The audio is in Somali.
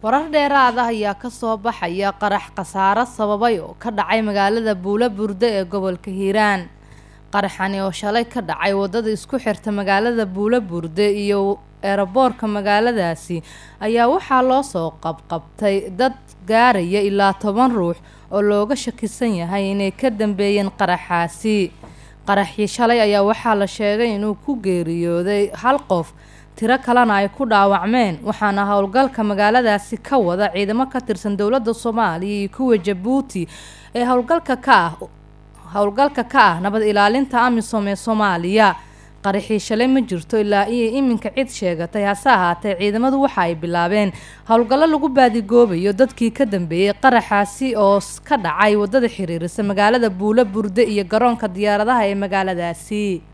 warar dheeraad ah ayaa kasoo baxaya qarax khasaaro sababay oo ka dhacay magaalada buulo burde ee gobolka hiiraan qaraxani oo shalay ka dhacay wadada isku xirta magaalada buulo burde iyo eeraboorka magaaladaasi ayaa waxaa loo soo qabqabtay dad gaaraya ilaa toban ruux oo looga shakisan yahay inay ka dambeeyeen qaraxaasi qaraxii shalay ayaa waxaa la sheegay inuu ku geeriyooday hal qof tiro kalena ay ku dhaawacmeen waxaana howlgalka magaaladaasi ka wada ciidamo ka tirsan dowladda soomaaliya iyo kuwa jabuuti ee howlgalka ka ah howlgalka ka ah nabad ilaalinta amisom ee soomaaliya qaraxii shalay ma jirto ilaa iyo iminka cid sheegatay hase ahaatee ciidamadu waxa ay bilaabeen howlgallo lagu baadigoobayo dadkii ka dambeeyey qaraxaasi oo ka dhacay wadada xiriirisa magaalada buulo burde iyo garoonka diyaaradaha ee magaaladaasi